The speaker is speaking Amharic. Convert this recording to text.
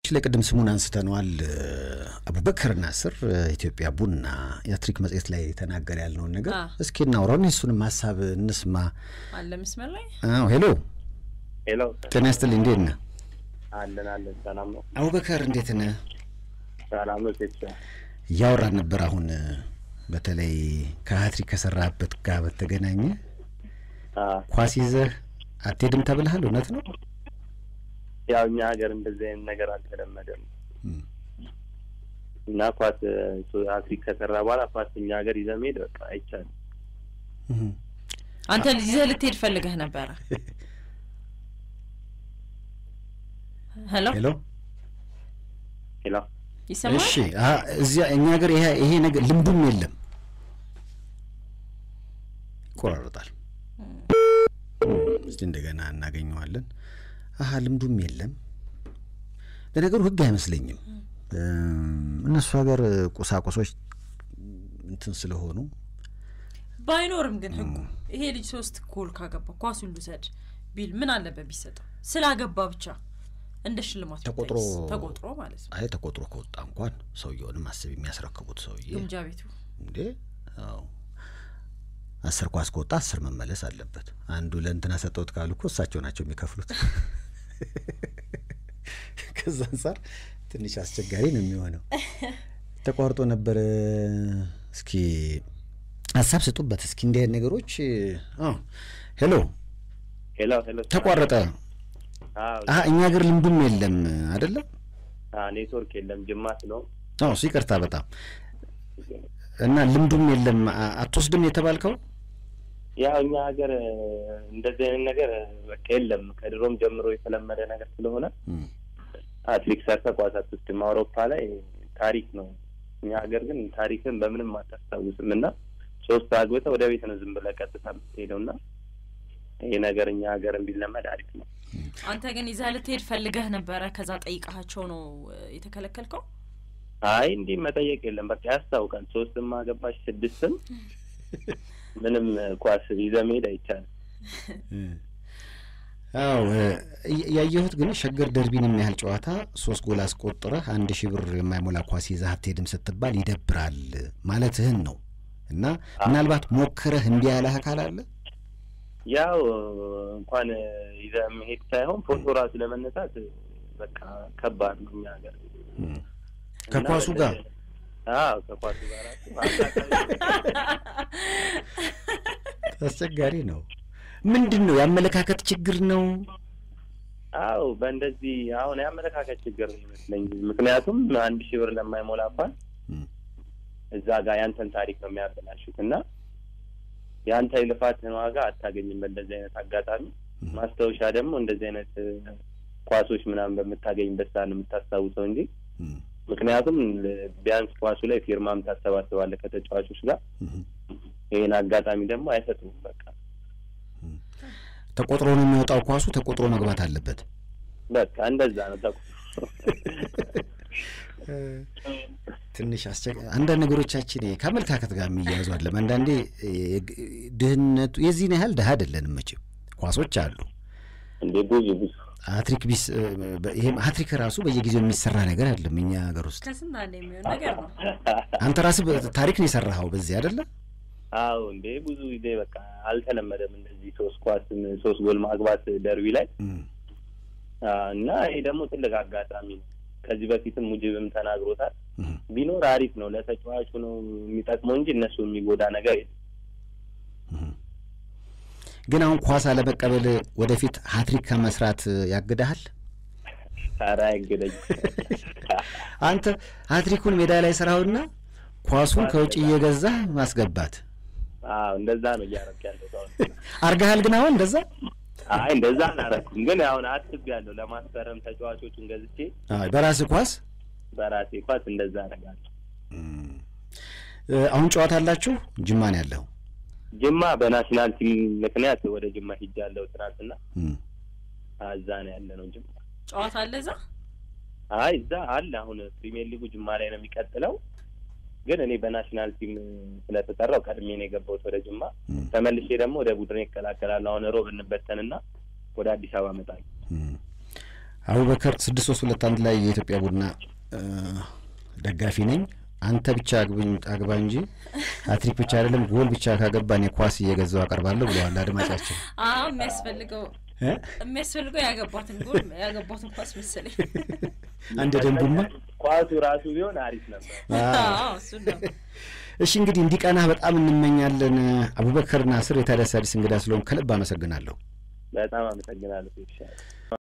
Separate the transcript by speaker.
Speaker 1: ለቅድም ስሙን አንስተነዋል። አቡበከር ናስር ኢትዮጵያ ቡና የአትሪክ መጽሔት ላይ ተናገረ ያልነውን ነገር እስኪ እናውራውን የእሱንም ሀሳብ እንስማ።
Speaker 2: አለ መስመር ላይ
Speaker 1: አዎ፣ ሄሎ
Speaker 3: ሄሎ፣
Speaker 1: ጤና ይስጥልኝ። እንዴት ነህ?
Speaker 3: አለን አለን። ሰላም ነው?
Speaker 1: አቡበከር እንዴት ነህ?
Speaker 3: ሰላም ነው። ሴት
Speaker 1: እያወራን ነበር አሁን በተለይ ከሀትሪክ ከሰራህበት ጋር በተገናኘ ኳስ ይዘህ አትሄድም ተብልሃል። እውነት ነው?
Speaker 3: ያው እኛ ሀገር እንደዚህ አይነት ነገር አልተለመደም እና ኳስ ሀትሪክ ከሰራ በኋላ ኳስ እኛ ሀገር ይዘህ መሄድ በቃ አይቻልም።
Speaker 2: አንተ ይዘህ ልትሄድ ፈልገህ ነበረ? ሄሎ
Speaker 1: ሄሎ
Speaker 3: ሄሎ፣
Speaker 2: ይሰማል?
Speaker 1: እሺ፣ አ- እዚያ እኛ ሀገር ይሄ ይሄ ነገር ልምዱም የለም፣ ይቆራረጣል። እስቲ እንደገና እናገኘዋለን። አሀ ልምዱም የለም። ለነገሩ ህግ አይመስለኝም። እነሱ ሀገር ቁሳቁሶች እንትን ስለሆኑ
Speaker 2: ባይኖርም ግን ህጉ ይሄ ልጅ ሶስት ጎል ካገባ ኳሱን ልውሰድ ቢል ምን አለበት ቢሰጠው? ስላገባ ብቻ እንደ ሽልማት
Speaker 1: ተቆጥሮ
Speaker 2: ቢታይስ? ተቆጥሮ ማለት ነው።
Speaker 1: አይ ተቆጥሮ ከወጣ እንኳን ሰውየውንም አስብ የሚያስረክቡት ሰውዬ
Speaker 2: ግምጃ ቤቱ
Speaker 1: እንዴ አዎ አስር ኳስ ከወጣ አስር መመለስ አለበት። አንዱ ለእንትና ሰጠውት ካሉ እኮ እሳቸው ናቸው የሚከፍሉት። ከዛ አንጻር ትንሽ አስቸጋሪ ነው የሚሆነው። ተቋርጦ ነበረ። እስኪ ሀሳብ ስጡበት እስኪ እንዲህ አይነት ነገሮች። አዎ ሄሎ
Speaker 3: ሄሎ፣ ሄሎ።
Speaker 1: ተቋረጠ።
Speaker 3: አዎ፣
Speaker 1: አሀ እኛ ሀገር ልምዱም የለም አይደለም።
Speaker 3: አዎ፣ ኔትወርክ የለም ጅማ ስለሆነ
Speaker 1: አዎ እሱ ይቅርታ በጣም እና ልምዱም የለም። አ- አትወስድም የተባልከው
Speaker 3: ያው እኛ ሀገር እንደዚህ አይነት ነገር በቃ የለም። ከድሮም ጀምሮ የተለመደ ነገር ስለሆነ አትሪክ ሰርተህ ኳስ አትወስድም። አውሮፓ ላይ ታሪክ ነው። እኛ ሀገር ግን ታሪክን በምንም አታስታውስም እና ሶስት አግብተህ ወደ ቤት ነው ዝም ብለህ ቀጥታ የምትሄደው እና ይሄ ነገር እኛ ሀገር ቢለመድ አሪፍ ነው።
Speaker 2: አንተ ግን ይዘህ ልትሄድ ፈልገህ ነበረ። ከዛ ጠይቃቸው ነው እ, የተከለከልከው?
Speaker 3: አይ እንዲህ መጠየቅ የለም። በቃ ያስታውቃል። ሶስትም አገባሽ ስድስትም ምንም ኳስ ይዘህ መሄድ አይቻልም።
Speaker 1: አዎ እ- ያየሁት ግን ሸገር ደርቢን የሚያህል ጨዋታ ሶስት ጎል አስቆጥረህ አንድ ሺህ ብር የማይሞላ ኳስ ይዘህ አትሄድም ስትባል ይደብራል ማለትህን ነው። እና ምናልባት ሞክረህ እምቢ ያለህ አካል አለ?
Speaker 3: ያው እንኳን ይዘህ መሄድ ሳይሆን ፎቶ ራሱ ለመነሳት በቃ ከባድ ነው እኛ ሀገር
Speaker 1: ከኳሱ
Speaker 3: እና
Speaker 1: ጋር
Speaker 3: አዎ ከኳሱ ጋር ራሱ
Speaker 1: አስቸጋሪ ነው። ምንድን ነው የአመለካከት ችግር ነው?
Speaker 3: አዎ በእንደዚህ አሁን የአመለካከት ችግር ነው ይመስለኝ። ምክንያቱም አንድ ሺህ ብር ለማይሞላ እንኳን
Speaker 1: ም።
Speaker 3: እዛ ጋር ያንተን ታሪክ ነው የሚያበላሹት እና የአንተ የልፋትን ዋጋ አታገኝም በእንደዚህ አይነት አጋጣሚ። ማስታወሻ ደግሞ እንደዚህ አይነት እ, ኳሶች ምናምን በምታገኝበት ሰዓት ነው የምታስታውሰው እንጂ
Speaker 1: ም፣
Speaker 3: ምክንያቱም ል- ቢያንስ ኳሱ ላይ ፊርማም ታሰባስባለህ ከተጫዋቾች ጋር።
Speaker 1: ም።
Speaker 3: ይህን አጋጣሚ ደግሞ አይሰጡም። በቃ
Speaker 1: ተቆጥሮ ነው የሚወጣው ኳሱ ተቆጥሮ መግባት አለበት።
Speaker 3: በቃ እንደዛ ነው ተቁ
Speaker 1: ትንሽ አስቸጋ አንዳንድ ነገሮቻችን ከአመለካከት ጋር የሚያያዙ አለም። አንዳንዴ እ, ድህነቱ የዚህን ያህል ድሀ አይደለንም መቼም ኳሶች አሉ።
Speaker 3: እንዴ ብዙ ብዙ
Speaker 1: ሀትሪክ ቢስ እ, በ- ይሄም ሀትሪክ ራሱ በየጊዜው የሚሰራ ነገር አይደለም እኛ ሀገር ውስጥ።
Speaker 2: ከስንት አንድ የሚሆን ነገር ነው።
Speaker 1: አንተ ራስህ በ- ታሪክ ነው የሰራኸው በዚህ አይደለም?
Speaker 3: አዎ እንዴ ብዙ ጊዜ በቃ አልተለመደም እንደዚህ ሶስት ኳስ ሶስት ጎል ማግባት ደርቢ ላይ
Speaker 1: እም፣
Speaker 3: አ፣ እና ይሄ ደግሞ ትልቅ አጋጣሚ ነው። ከዚህ በፊትም ሙጅብም ተናግሮታል።
Speaker 1: እም።
Speaker 3: ቢኖር አሪፍ ነው፣ ለተጫዋቹ ነው የሚጠቅመው እንጂ እነሱ የሚጎዳ ነገር የለም።
Speaker 1: ግን አሁን ኳስ አለመቀበል ወደፊት ሀትሪክ ከመስራት ያግድሃል?
Speaker 3: ኧረ አይገደኝ
Speaker 1: አንተ ሀትሪኩን ሜዳ ላይ ስራውና ኳሱን ከውጭ እየገዛህ ማስገባት
Speaker 3: አዎ እንደዛ ነው እያደረክ ያለው ሰው።
Speaker 1: አርገሃል። ግን አሁን እንደዛ
Speaker 3: አይ እንደዛ አላረኩም፣ ግን አሁን አስቤያለሁ ለማስፈረም ተጫዋቾችን ገዝቼ
Speaker 1: አይ፣ በራስህ ኳስ
Speaker 3: በራሴ ኳስ እንደዛ አደርጋለሁ።
Speaker 1: እ፣ አሁን ጨዋታ አላችሁ? ጅማ ነው ያለው።
Speaker 3: ጅማ በናሽናል ቲም ምክንያት ወደ ጅማ ሂጃለሁ ትናንትና።
Speaker 1: እም፣
Speaker 3: አ፣ እዛ ነው ያለ ነው ጅማ።
Speaker 2: ጨዋታ አለ እዛ።
Speaker 3: አይ እዛ አለ። አሁን ፕሪሚየር ሊጉ ጅማ ላይ ነው የሚቀጥለው፣ ግን እኔ በናሽናል ቲም ስለተጠራው ቀድሜ ነው የገባሁት ወደ ጅማ። ተመልሼ ደግሞ ወደ ቡድን ይቀላቀላሉ። አሁን ሮብ እንበተንና ወደ አዲስ አበባ እመጣለሁ።
Speaker 1: አቡበከር ስድስት ሶስት ሁለት አንድ ላይ የኢትዮጵያ ቡና እ፣ ደጋፊ ነኝ። አንተ ብቻ አግብኝ አግባ እንጂ ሀትሪክ ብቻ አይደለም ጎል ብቻ ካገባን የኳስ እየገዛው አቀርባለሁ ብለዋል አድማጫችን።
Speaker 2: አዎ የሚያስፈልገው
Speaker 1: እ?
Speaker 2: የሚያስፈልገው ያገባትን ጎል ያገባትን ኳስ መሰለኝ።
Speaker 1: አንድ ደንቡማ
Speaker 3: ኳሱ ራሱ ቢሆን አሪፍ ነበር።
Speaker 2: አዎ እሱን ነው።
Speaker 1: እሺ እንግዲህ እንዲቀናህ በጣም እንመኛለን። አቡበከር ናስር የታዲያስ አዲስ እንግዳ ስለሆን ከልብ አመሰግናለሁ።
Speaker 3: በጣም አመሰግናለሁ። ይሻል